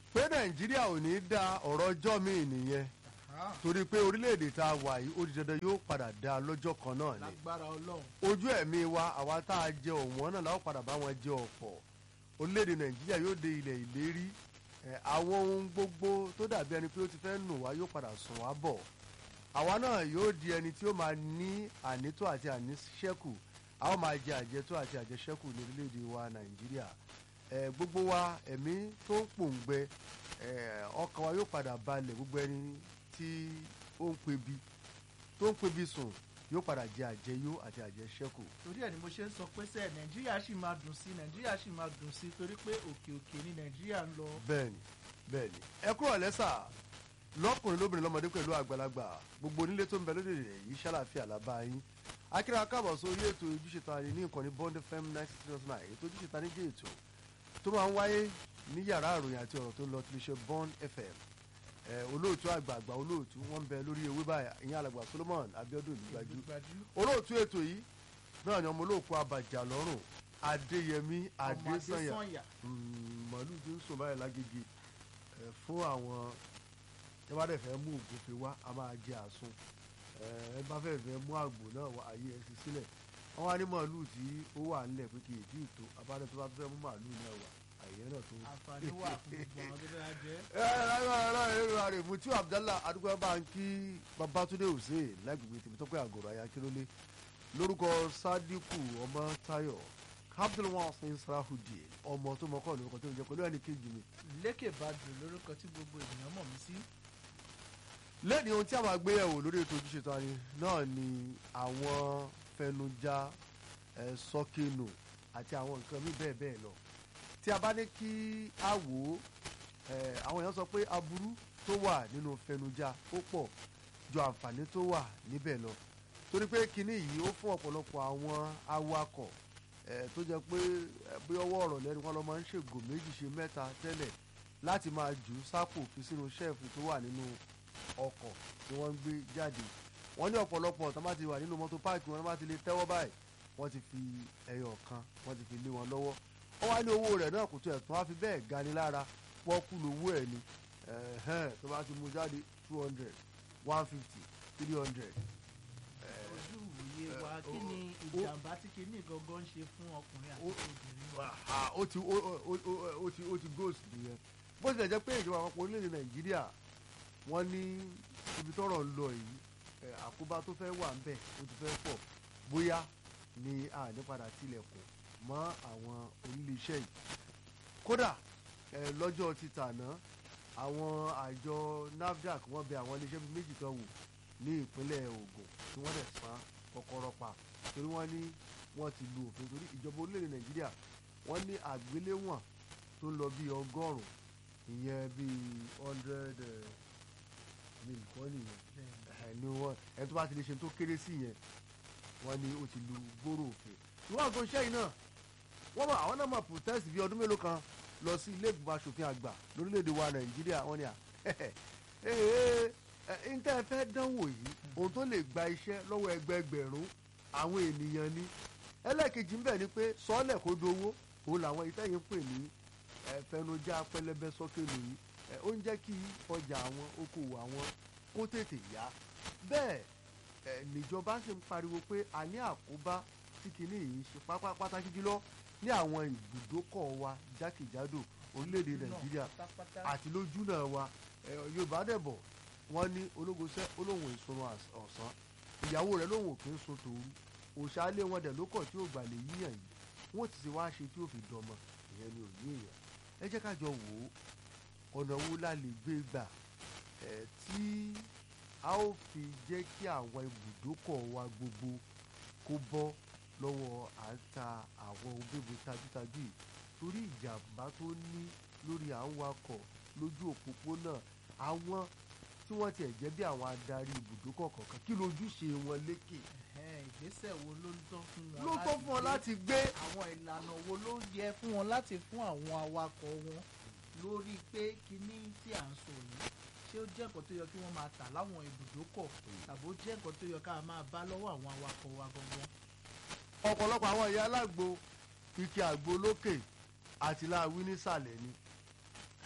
pé nàìjíríà ò ní dá ọ̀rọ̀ ọjọ́ míì nìyẹn torí pé orílẹ̀-èdè tá a wà yìí ó di dandan yóò padà dá lọ́jọ́ kan náà ni lágbára ọlọ́run ojú ẹ̀mí wa àwa tá a jẹ òwọ́n náà láwọn padà bá wọn jẹ ọ̀pọ̀ orílẹ̀-èdè nàìjíríà yóò dé ilẹ̀ ìlérí ẹ̀, àwọn ohun gbogbo tó dàbí ẹni pé ó ti fẹ́ nù wá yóò padà sùn wá bọ̀ àwa náà yóò di ẹni tí ó máa ní ànító àti àníṣẹ́kù a ó máa jẹ àjẹtó àti àjẹṣẹ́kù ní orílẹ̀-èdè wa nàìjíríà ẹ̀, gbogbo wa ẹ̀mí tó ń pòǹgbẹ ẹ̀, ọkàn wa yóò padà balẹ̀ gbogbo ẹni tí ó ń pebi tó ń pebi sùn yóò padà jẹ àjẹyó àti àjẹṣẹ́kù torí ẹ̀ ni mo ṣe ń sọ pé sẹ́ẹ̀ nàìjíríà sì máa dùn sí nàìjíríà sì máa dùn sí torí pé òkè òkè ni nàìjíríà ń lọ. bẹ́ẹ̀ni bẹ́ẹ̀ni ẹ kúrò lẹ́sà lọ́kùnrin lóbìnrin lọ́mọdé pẹ̀lú àgbàlagbà gbogbo onílé tó ń bẹ lóde rẹ̀ yìí ṣàlàfíà lábá yín akíra káàbọ̀ sórí ètò ojúṣe ta ni ní ìkànnì bond fm ninety three point nine ètò ojúṣe ta ni jẹ́ ètò tó máa ń wáyé ní yàrá àròyìn àti ọ̀rọ̀ tó ń lọ tí lè ṣe bond fm ẹ olóòtú àgbààgbà olóòtú wọn ń bẹ lórí ewé báyà ìyẹn alàgbà solomon abiodun ìgbàjú Gbàjú. olóòtú ètò yìí náà ni ọmọ olóòkú abàjà lọ́rùn adéyẹmí ọmọ adésànyà adésànyà Mm, màálù tí ń sùn báyìí lágége ẹ, fún àwọn ẹ bá dẹ̀ fẹ́ mú ògùnfe wá a máa jẹ àsun ẹ ẹ bá fẹ́ fẹ́ mú àgbò náà wá ayé ẹ sì sílẹ̀ wọ́n wá ní màálù tí ó wà nílẹ̀ pé kì í tí ì tó abájọ tó bá fẹ́ mú màálù náà wá àyè náà tó. àǹfààní wà fún gbogbo àwọn tó dára jẹ́. ẹ ẹ láyọ̀ ọ̀rọ̀ èrò àrè mutiu abdallah adúgbò bá ń kí babatunde hussein lágbègbè tèmítọ́pẹ́ àgọ́rọ̀ ayakérólé lórúkọ sadiku ọmọ tayo abdulwasin sarahudie ọmọ tó mọkọ lórúkọ tó ń jẹ pẹ̀lú ẹnì kejì mi lékè badru lórúkọ tí gbogbo ènìyàn mọ̀ mí sí. lẹ́ni ohun tí a máa gbé yẹ̀wò lórí ètò ojúṣe tani náà ni àwọn fẹnujá ẹ sọkínù àti àwọn nǹkan míì bẹ́ẹ̀ bẹ́ẹ̀ lọ tí a bá ní kí a wò ó ẹ àwọn èèyàn sọ pé aburú tó wà nínú fẹnujá ó pọ̀ ju àǹfààní tó wà níbẹ̀ lọ torí pé kinní yìí ó fún ọ̀pọ̀lọpọ̀ àwọn awakọ̀ ẹ tó jẹ́ pé ẹ, bí ọwọ́ ọ̀rọ̀ lẹ́nu wọn lọ máa ń ṣègò méjì ṣe mẹ́ta tẹ́lẹ̀ láti máa jù ú sápò fi sínú ṣẹ́ẹ̀fù tó wà nínú ọkọ̀ tí wọ́n ń gbé jáde wọ́n ní ọ̀pọ̀lọpọ̀ tó bá ti wà nínú mọ́tò páàkì wọn bá ti lè tẹ́wọ́ báyìí wọ́n ti fi ẹyọ kan wọ́n ti fi lé wọn lọ́wọ́ wọ́n wá ní owó rẹ̀ náà kò tó ẹ̀tún wá fi bẹ́ẹ̀ gani lára pọ́kú lówó ẹ̀ ni ẹ̀hẹ́n tó bá ti mú jáde two hundred one fifty three hundred ojú ìwòye wa ẹ, kí o- ni o- ìjàmbá tí kinní gangan ń ṣe fún ọkùnrin àti o- obìnrin wa. Ah, ó ti ó ó- ó- ó ti ó ti ghost nìyẹn bó tilẹ̀ jẹ́ pé ìjọba àpapọ̀ orílẹ̀-èdè nàìjíríà wọ́n ní ibi tọ́rọ̀ ń lọ yìí ẹ̀, àkóbá tó fẹ́ wà ńbẹ̀ ó ti fẹ́ pọ̀ bóyá ni àní padà tilẹ̀kùn mọ́ àwọn oníléeṣẹ́ yìí kódà ẹ̀, lọ́jọ́ ti tàná àwọn àjọ nafdac wọ́n bẹ àwọn iléeṣẹ́ bíi méjì kan wò ní ìpínlẹ̀ Ògùn tí wọ́n dẹ̀ pa kọ́kọ́rọ́ pa torí wọ́n ní wọ́n ti lu òfin torí ìjọba orílẹ̀-èdè nàìjíríà wọ́n ní àgbéléwọ̀n tó ń lọ bí ọgọ́rùn-ún ìyẹn bíi hundred mil kọ́ nìyẹn ẹ̀ ní wọ́n ẹ̀ tó bá ti lè ṣe tó kéré sí yẹn wọ́n ní ó ti lu gbòòrò òfin ìwọ́n àgọ́ iṣẹ́ yìí náà wọ́n mọ̀ àwọn náà mọ̀ protest bíi ọdún mélòó kan lọ sí ilé ìgbìmọ̀ asòfin àgbà lórílẹ̀‐èdè wa nàìjíríà wọ́n ní à ee ẹ ǹtẹ́ ẹ fẹ́ dánwò yìí ohun tó lè gba iṣẹ́ lọ́wọ́ ẹgbẹẹgbẹ̀rún àwọn ènìyàn ni ẹlẹ́ẹ̀kejì ń bẹ̀ ni pé sọ́ọ̀lẹ̀ kó dowó òun làwọn ìtẹ́yìn ń pè ní ẹ, fẹnujá pẹlẹbẹ sọ́kè nìyí ẹ, ó ń jẹ́ kí ọjà àwọn okòwò àwọn kó tètè yá bẹ́ẹ̀ ẹ, níjọba sì ń pariwo pé a ní àkóbá tí kinní yìí ṣe pápá pàtàkì jùlọ ní àwọn ibùdókọ̀ wa jákèjádò orílẹ̀-èdè nàìjíríà pátápátá àti lójú náà wa ẹ, yorùbá dẹ̀bọ̀ wọ́n ní ológoṣẹ́ olóhùn ìsunrun às- ọ̀sán ìyàwó rẹ̀ lóhùn òkè ń sun tòru òṣàlẹ̀ wọn dẹ̀ ló kọ̀ tí ò gbà lè yíyàn yìí wọ́n ti ṣe wá ṣe tí ò fi dọmọ ìyẹn ni òye èèyàn ẹ jẹ́ ká jọ wò ó ọ̀nà wo la lè gbé gbà ẹ̀ tí a ó fi jẹ́ kí àwọn ibùdókọ̀ wa gbogbo kó bọ́ lọ́wọ́ à ń ta àwọn ògbébo tajútajú yìí torí ìjàmbá tó ní lórí à ń wakọ̀ lójú òpópónà àwọn tí wọ́n tiẹ̀ jẹ́ bí àwọn adarí ibùdókọ̀ kọ̀ọ̀kan kí lójúṣe wọn lékè Ẹ̀hẹ́n, ìgbésẹ̀ wo ló ń tọ́ fún wọn ló tó fún ọ láti gbé àwọn ìlànà wo ló yẹ fún wọn láti fún àwọn awakọ̀ wọn lórí pé kinní tí à ń sọ yìí ṣé ó jẹ́ nǹkan tó yẹ kí wọ́n máa tà láwọn ibùdókọ̀ tàbí ó jẹ́ nǹkan tó yẹ ká máa bá lọ́wọ́ àwọn awakọ̀ wa gangan. ọ̀pọ̀lọpọ̀ àwọn ìyá alágbo ike àgbo lókè àti láàwí nísàlẹ̀ ni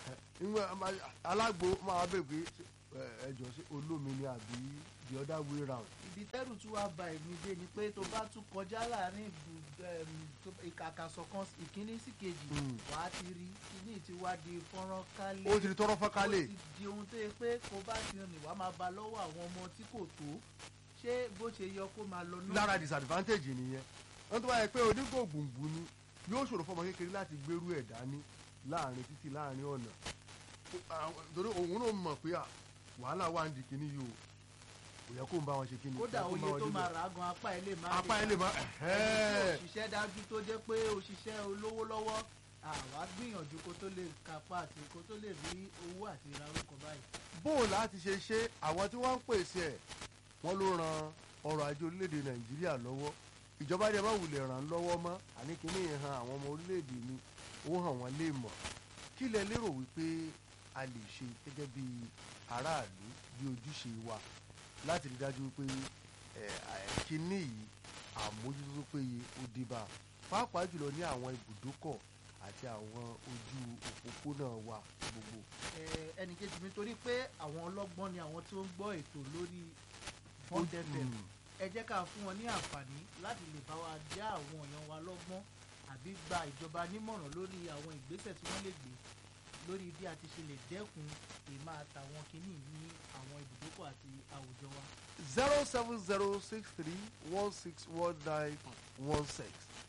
ìwọ̀n alágbo máa bẹ̀ pé ẹ jọ sí olómi ni àbí the other way round. ibi tẹ́rù tí wàá ba èmi dé ni pé tó bá tún kọjá láàrin ibù- em, tó- ìkàkàsọ̀ kan ìkíní sí kejì Mm. wàá ti rí kíní tí wàá di fọ́nrán kálé ó ti di tọrọ fọ́kálẹ̀ ó ti di ohun tó yẹ pé kó bá ti rìn wàá máa ba lọ́wọ́ àwọn ọmọ tí kò tó ṣé bó ṣe yọ kó máa lọ náà lára disadvantage nìyẹn wọ́n tó bá yẹ pé onígbòǹgbò ni yóò ṣòro fọmọ kékeré láti gbérú ẹ̀ dání láàrin títí láàrin ọ̀nà Àwọn- torí òun náà mọ̀ pé à, wàhálà wà ń di kíní yìí o kò yẹ kó ń bá wọn ṣe kíní kódà kò yẹ kó ń bá oye wọn tó débẹ̀. máa rà á gan apá ẹ lè má apá ẹ lè má ẹni tí ẹ̀hẹ́n. òṣìṣẹ́ dájú tó jẹ́ pé òṣìṣẹ́ olówó lọ́wọ́ àwa gbìyànjú kó tó lè kápá àti kó tó lè rí owó àti ra orúkọ báyìí. bóun láti ṣe ṣe àwọn tí wọ́n ń pèsè ẹ̀ wọ́n ló ran ọrọ̀ ajé orílẹ̀-èdè nàìjíríà lọ́wọ́ ìjọba dẹ̀ má wulẹ̀ ràn án lọ́wọ́ mọ́ àní kíní yẹn han àwọn ọmọ orílẹ̀-èdè ni ó hàn wọ́n lè mọ̀ kí lẹ lérò wípé a lè ṣe gẹ́gẹ́ bí aráàlú bí ojúṣe wa láti rí dájú pé ẹ̀, ẹ̀, kíní yìí àmójútó tó péye ó dé bá a pàápàá jùlọ ní àwọn ibùdókọ̀ àti àwọn ojú òpópónà wa gbogbo. Ẹ, ẹnì kejì mi torí pé àwọn ọlọ́gbọ́n ni àwọn tó ń gbọ́ ètò lórí Bond FM Mm. ẹ jẹ́ ká fún wọn ní àǹfààní láti lè bá wa já àwọn èèyàn wa lọ́gbọ́n àbí gba ìjọba nímọ̀ràn lórí àwọn ìgbésẹ̀ tí wọ́n lè gbé lórí bí a ti ṣe lè dẹ́kun ìmá àtàwọn kìíní ní àwọn ibùdókọ̀ àti àwùjọ wa. zero seven zero six three one six one nine one six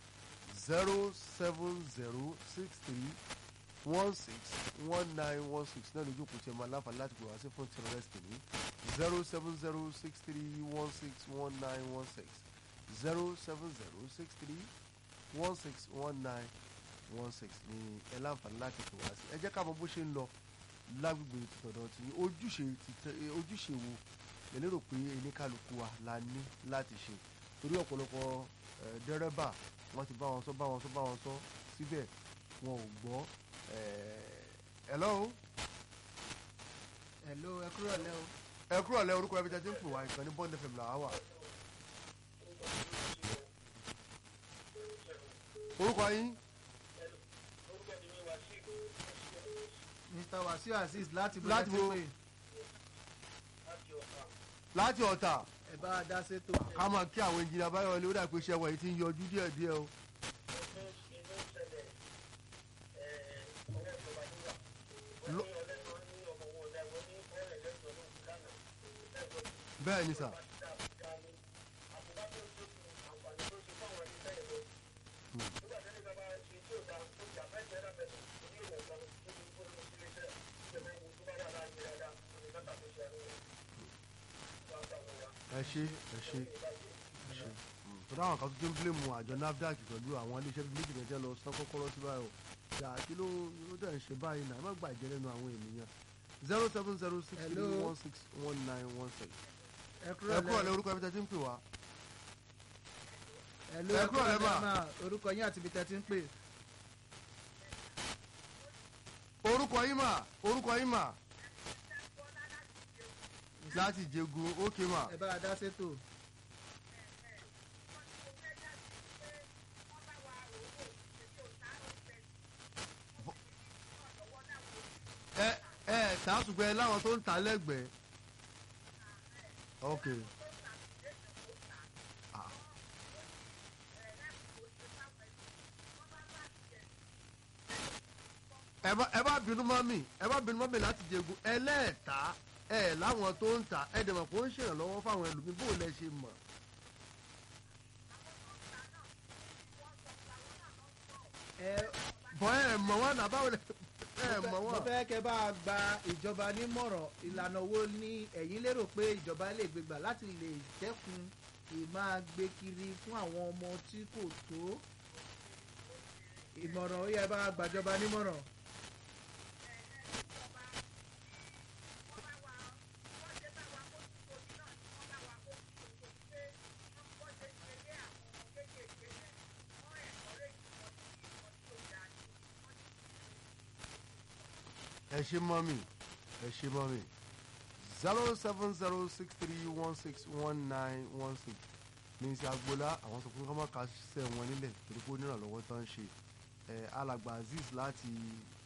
zero seven zero six three one six one nine one six náà lójú kò tiẹ̀ máa láǹfààní láti pè wá sí fún tìrọ̀lẹ́sì ní zero seven zero six three one six one nine one six zero seven zero six three one six one nine one six ní ẹ láǹfààní láti pè wá sí ẹ jẹ́ ká mọ bó ṣe ń lọ lágbègbè tọ̀dọ̀ tí ojúṣe ti tẹ- ojúṣe wo ẹ lérò pé oníkálukú wa la ní láti ṣe torí ọ̀pọ̀lọpọ̀ eh, dẹ́rẹ́bà wọ́n ti bá wọn sọ bá wọn sọ bá wọn sọ síbẹ̀ wọn ò gbọ́ eh, hello Hello ẹ kúrò lẹ́ o. ẹ kúrò lẹ́ orúkọ ẹbí tẹ́tí ń pè wá ìkànnì bond fm làwa wà. orúkọ yín Mr Wasiu Azeez láti bó Láti láti bo- pé láti ọ̀tà ẹ bá a dá sétò. ká máa kí àwọn engineer Báyọ̀lé ó dà pé iṣẹ́ wọn yìí ti ń yọjú díẹ̀díẹ̀ o. Lọ- bẹ́ẹ̀ ni sà. ẹ ṣe ẹ ṣe ẹ ṣe tọ́lá àwọn kan tó ti ń blé mu àjọ NAFDAC pẹ̀lú àwọn iléeṣẹ́ bíi méjì mẹ́jẹ lọ sán kọ́kọ́rọ́ sí báyìí o yà kí ló ló dẹ̀ ń ṣe báyìí náà ẹ má gbàjẹ́ lẹ́nu àwọn ènìyàn zero seven zero six three Hello. one six one nine one six. ẹ ẹ kúrò kúrò lẹ lẹ́ orúkọ ẹbí tẹ́ ti ń pè wá. Hello ẹ ẹ kúrò kúrò lẹ́ lẹ́ mà. mà orúkọ yín àti ibi tẹ́ ti ń pè. orúkọ yín mà orúkọ yín mà láti jẹgun ókè mà. ẹ bá a dá sétò. ẹ ẹ tàásùgbẹ́ láwọn tó ń ta lẹ́gbẹ̀ẹ́. ok. Ah. ẹ bá ẹ bá bínú mọ́ mi ẹ bá bínú mọ́ mi láti jẹgun ẹlẹ́ẹ̀ta ẹ láwọn tó ń ta ẹ dẹ̀ mọ̀ pé ó ń ṣèrànlọ́wọ́ fáwọn ẹlòmíín bó lẹ ṣe mọ̀. ẹ bọ́ ẹ mọ̀ wọ́n náà báwo lẹ ẹ mọ̀ mo wọ́n. fẹ́ kẹ́ bá a gba ìjọba nímọ̀ràn ìlànà wo ni ẹ̀yin lérò pé ìjọba lè gbé gbà láti lè dẹ́kun ìmáa gbé kiri fún àwọn ọmọ tí kò tó ìmọ̀ràn ó yẹ bá a gbàjọba nímọ̀ràn. ẹ ṣe mọ́ mi ẹ ṣe mọ́ mi zero seven zero six three one six one nine one six ní ti agboola àwọn sọ pé kọ́ máa kásẹ̀ wọn nílẹ̀ torí pé onírànlọ́wọ́ tó ń ṣe ẹ alàgbà azeez láti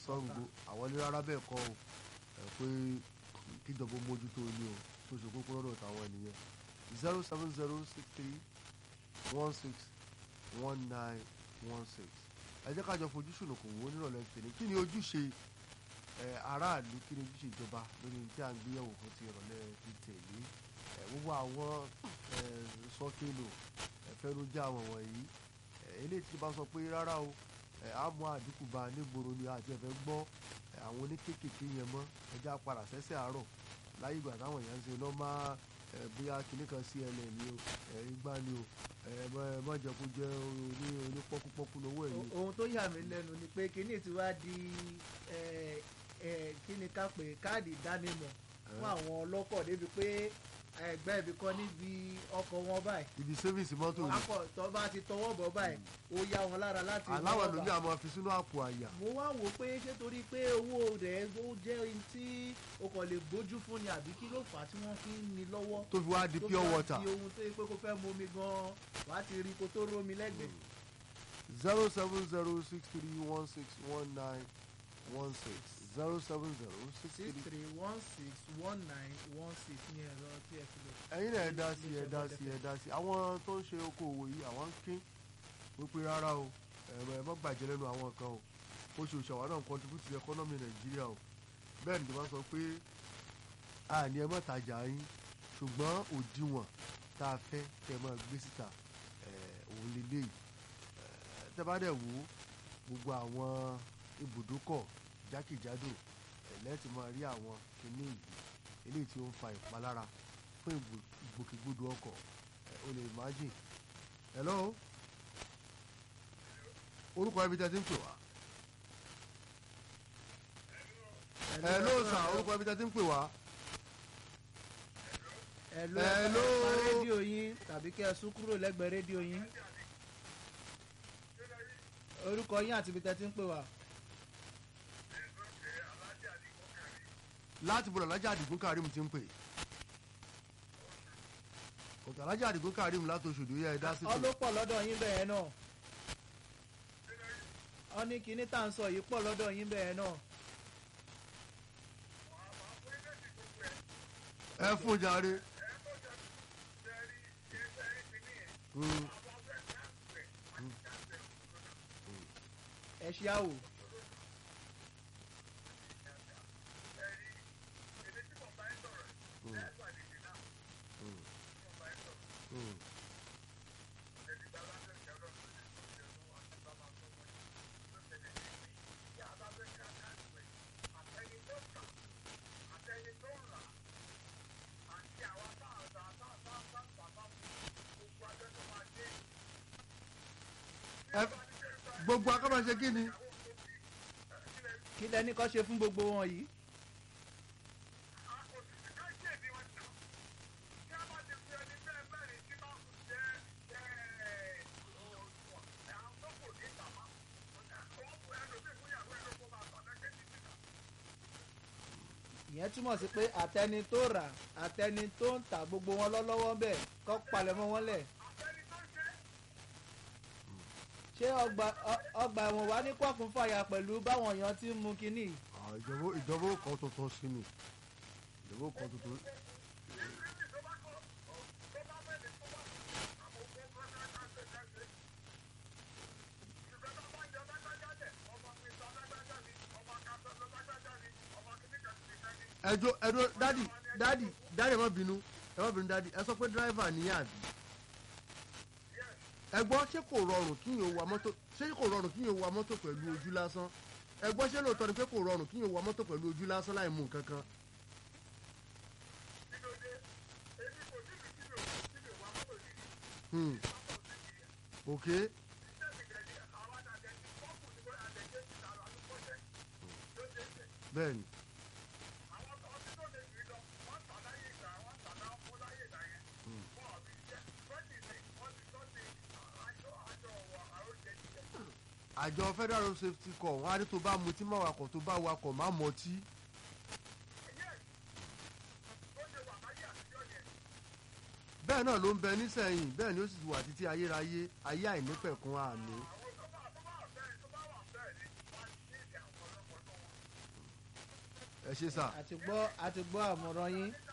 Ṣàngó àwọn ní rárá bẹ́ẹ̀ kọ́ o ẹ pé kíjọba mójútó ni o tó ṣe kókó lọ́dọ̀ táwọn ènìyàn zero seven zero six three one six one nine one six ẹ jẹ́ ká jọ fojú sùnùkùn wo nírọ̀lẹ́ tèmi kí ni ojúṣe ẹ aráàlú kí ni ojúṣe ìjọba lórí tí à ń gbéyàwó fún ti ìrọ̀lẹ́ ti tèmi ẹ gbogbo àwọn ẹ sọ́kèlò ẹ fẹ́rújà àwọn wọ̀nyí ẹ eléyìí tí bá sọ pé rárá o ẹ á mú àdínkù bá nígboro ni àti ẹ̀fẹ́ gbọ́ ẹ àwọn oníkékèké yẹn mọ́ ẹjẹ́ apàdà sẹ́sẹ̀ àárọ̀ láyé ìgbà táwọn èèyàn ń ṣe lọ́mọ ẹ bóyá kinní kan cnn ni o ẹ igbá ni o ẹ mọ- ẹ má jẹ́ kó jẹ́ oní onípọ́kúpọ́kú lówó ẹ̀ yìí. ohun tó yà mí lẹ́nu ni pé kíní ti wá di ẹ, ẹ, kíni ká pè káàdì ìdánimọ̀ fún àwọn ọlọ́kọ̀ débi pé ẹgbẹ́ ibi kan níbi ọkọ̀ wọn báyìí ibi sẹ́fíìsì mọ́tò ni akọ̀ tó bá ti tọwọ́ bọ̀ báyìí ó yá wọn lára láti mú aláwọ̀ ọgbà. lómi àmọ́ fi sínú àpò àyà mo wá wò ó pé ṣé torí pé owó rẹ̀ ó jẹ́ ohun tí o kàn lè gbójú fún ni àbí kí ló fà á tí wọ́n fi ń ni lọ́wọ́ tó fi wá di tó pure fi wá water di ohun tó yẹ pé kó fẹ́ mu omi gan-an wàá ti rí kó tó rómi lẹ́gbẹ̀ẹ́. zero seven zero six three one six one nine one six zero seven zero six six three. three one six one nine one six ní ẹ̀rọ tí ẹ fi lè. ẹ̀yin náà ẹ dá sí ẹ dá sí ẹ dá sí àwọn tó ń ṣe okòwò yìí àwọn ń kín wípé rárá o ẹ̀rọ ẹ̀ mọ́ gbàjẹ́ lẹ́nu àwọn kan o oṣooṣù àwọn náà ń contribute to economy nàìjíríà o bẹ́ẹ̀ ni ìjọba sọ pé àní ẹ mọ́ tajà yín ṣùgbọ́n òdiwọ̀n tá a fẹ́ kẹ́ ẹ máa gbé síta ẹ̀, òun lélẹ́yìí ẹ̀, tẹ́ bá dẹ̀ wò ó gbogbo àwọn ibùdókọ̀ jákèjádò ẹ̀ lẹ́ẹ̀tì máa rí àwọn kinní yìí eléyìí tí ó ń fa ìpalára fún ìgbò- ìgbòkègbodò ọkọ̀ ẹ̀, o lè imagine hello orúkọ ibi tẹ́ ti ń pè wá hello sir orúkọ ibi tẹ́ ti ń pè wá Hello, Hello. ẹ pa rédíò yín tàbí kẹ́ ẹ sún kúrò lẹ́gbẹ̀ẹ́ rédíò yín. orúkọ yín àti ibi tẹ́ ti ń pè wá. láti bọ̀dọ̀ alájà àdìgún karim ti ń pè òkè alájà àdìgún karim láti oṣòdì yẹ ẹ dá sí ọ ló pọ̀ lọ́dọ̀ yín bẹ́ẹ̀ náà. ọ ní kinní tá à ń sọ yìí pọ̀ lọ́dọ̀ yín bẹ́ẹ̀ náà. ẹ fún jàre. Mm. ẹ ṣe àwò. Mm. Ẹ- gbogbo akábàṣe kí ni kí lẹ́ni kọ́ ṣe fún gbogbo wọn yìí. ìyẹn túmọ̀ sí pé àtẹni tó rà àtẹni tó ń tà gbogbo wọn lọ́lọ́wọ́ bẹ́ẹ̀ kọ́ palẹ̀mọ́ wọn lẹ̀. ṣé ọgbà ọ- ọgbà ẹ̀wọ̀n wá ní kọ́kùn fàyà pẹ̀lú báwọn èèyàn ti ń mu kínní. Ah, ìjọba ìjọba ó kan tuntun sí ni ìjọba ó kan tuntun. ẹjọ ẹjọ dadi dadi dadi ẹ má bínú ẹ má bínú dadi ẹ sọ pé dírẹ́fà ní àbí ẹ gbọ́ ṣé kò rọrùn kí yóò wa mọ́tò ṣé kò rọrùn kí yóò wa mọ́tò pẹ̀lú ojú lásán ẹ gbọ́ ṣé lóòótọ́ ni pé kò rọrùn kí yóò wa mọ́tò pẹ̀lú ojú lásán láì mú nǹkan kan. Hmm. ok bẹ́ẹ̀ni àjọ federal road safety corps wọn á ní tó bá mutí má wakọ̀ tó bá wakọ̀ má mọtí. bẹ́ẹ̀ náà ló ń bẹ nísẹ̀yìn bẹ́ẹ̀ ni ó sì wà títí ayérayé ayé àìnípẹ̀kun àmì. ẹ ṣe sà àti gbọ́ àti gbọ́ àmọ̀ràn yín